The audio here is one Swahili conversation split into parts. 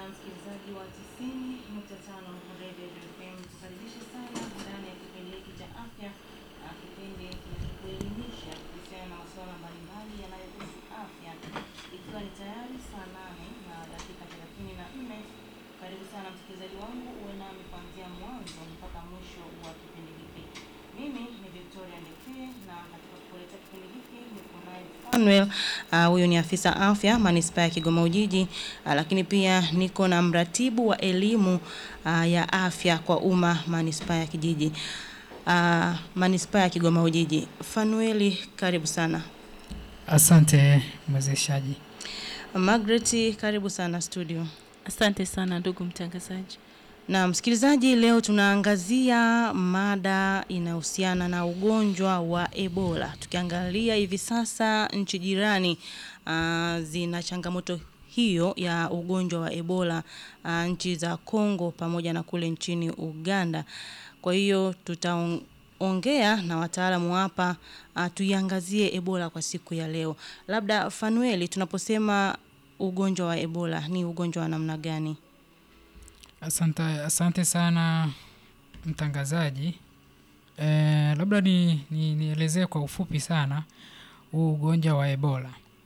msikilizaji wa 90.5 Radio FM, tukaribishe sana ndani ya kipindi hiki cha afya, ah, kipindi kinachokuelimisha kuhusiana na masuala mbalimbali yanayohusu afya, ikiwa ni tayari saa nane na dakika 34. Karibu sana msikilizaji wangu, uwe nami kuanzia mwanzo mpaka mwisho wa kipindi hiki. Mimi ni Victoria Ndekee na katika kukuletea kipindi hiki niko naye Fanuel, ah, huyu ni afisa afya manispaa ya Kigoma Ujiji, ah, lakini pia niko na mratibu wa elimu ah, ya afya kwa umma manispaa ya Kijiji, ah, manispaa ya Kigoma Ujiji. Fanueli, karibu sana. Asante mwezeshaji. Margaret, karibu sana studio. Asante sana ndugu mtangazaji. Na msikilizaji, leo tunaangazia mada inayohusiana na ugonjwa wa Ebola. Tukiangalia hivi sasa nchi jirani uh, zina changamoto hiyo ya ugonjwa wa Ebola uh, nchi za Kongo pamoja na kule nchini Uganda. Kwa hiyo tutaongea na wataalamu hapa uh, tuiangazie Ebola kwa siku ya leo. Labda Fanueli, tunaposema ugonjwa wa Ebola ni ugonjwa wa namna gani? Asante, asante sana mtangazaji. E, labda ni, ni, nielezee kwa ufupi sana huu ugonjwa wa Ebola.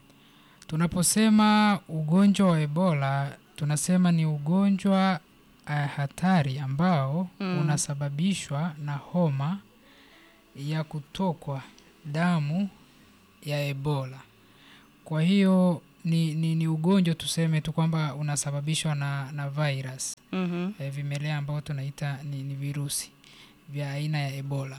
Tunaposema ugonjwa wa Ebola tunasema ni ugonjwa uh, hatari ambao Mm. unasababishwa na homa ya kutokwa damu ya Ebola. Kwa hiyo ni, ni, ni ugonjwa tuseme tu kwamba unasababishwa na, na virus Mhm. e, vimelea ambao tunaita ni, ni virusi vya aina ya Ebola.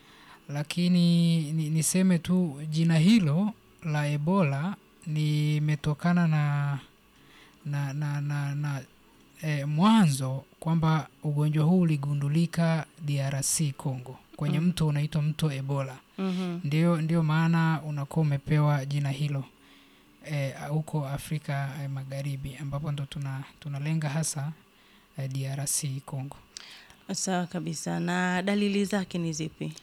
Lakini ni, niseme tu jina hilo la Ebola limetokana na na, na, na, na e, mwanzo kwamba ugonjwa huu uligundulika DRC Congo kwenye Mm. mto unaitwa mto Ebola. Mhm. Ndio, ndio maana unakuwa umepewa jina hilo eh, huko Afrika eh, Magharibi ambapo ndo tuna tunalenga hasa eh, DRC Congo. Sawa kabisa. Na dalili zake ni zipi?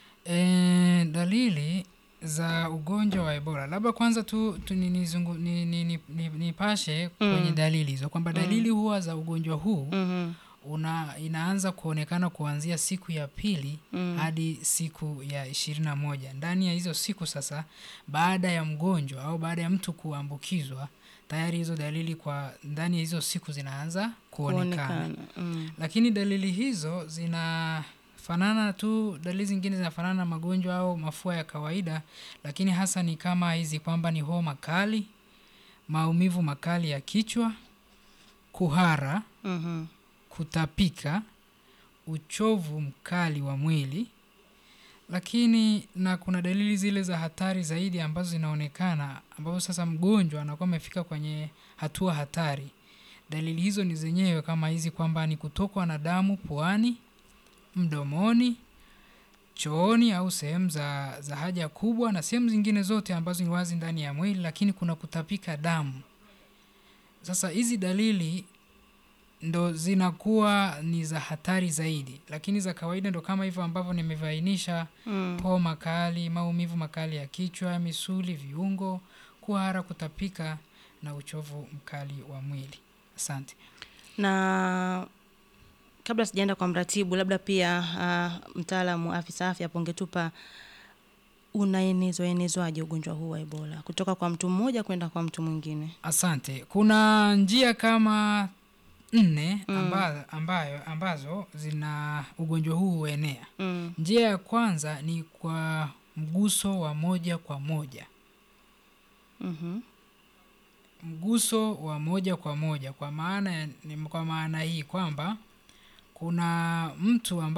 E, dalili za ugonjwa wa Ebola, labda kwanza tu, tu ni, nizungu, ni, ni, ni, ni, nipashe kwenye Mm. dalili hizo kwamba Mm. dalili huwa za ugonjwa huu Mhm. una, inaanza kuonekana kuanzia siku ya pili Mm. hadi siku ya ishirini na moja. Ndani ya hizo siku sasa, baada ya mgonjwa au baada ya mtu kuambukizwa, tayari hizo dalili kwa ndani ya hizo siku zinaanza kuonekana. Kuonekana. Mm. Lakini dalili hizo zinafanana tu, dalili zingine zinafanana na magonjwa au mafua ya kawaida, lakini hasa ni kama hizi kwamba ni homa kali, maumivu makali ya kichwa, kuhara, Mhm. kutapika, uchovu mkali wa mwili, lakini na kuna dalili zile za hatari zaidi ambazo zinaonekana, ambapo sasa mgonjwa anakuwa amefika kwenye hatua hatari. Dalili hizo ni zenyewe kama hizi kwamba ni kutokwa na damu puani, mdomoni, chooni au sehemu za, za haja kubwa na sehemu zingine zote ambazo ni wazi ndani ya mwili, lakini kuna kutapika damu. Sasa hizi dalili ndo zinakuwa ni za hatari zaidi, lakini za kawaida ndo kama hivyo ambavyo nimevainisha: Mm. homa kali, maumivu makali ya kichwa, misuli, viungo, kuhara, kutapika na uchovu mkali wa mwili. Asante. Na kabla sijaenda kwa mratibu, labda pia uh, mtaalamu afisa afya hapo ungetupa unaenezwa enezwaje ugonjwa huu wa Ebola kutoka kwa mtu mmoja kwenda kwa mtu mwingine? Asante. Kuna njia kama nne Mm. amba, ambayo, ambazo zina ugonjwa huu huenea. Mm. Njia ya kwanza ni kwa mguso wa moja kwa moja. Mhm. mguso wa moja kwa moja kwa maana ya- ni kwa maana hii kwamba kuna mtu ambaye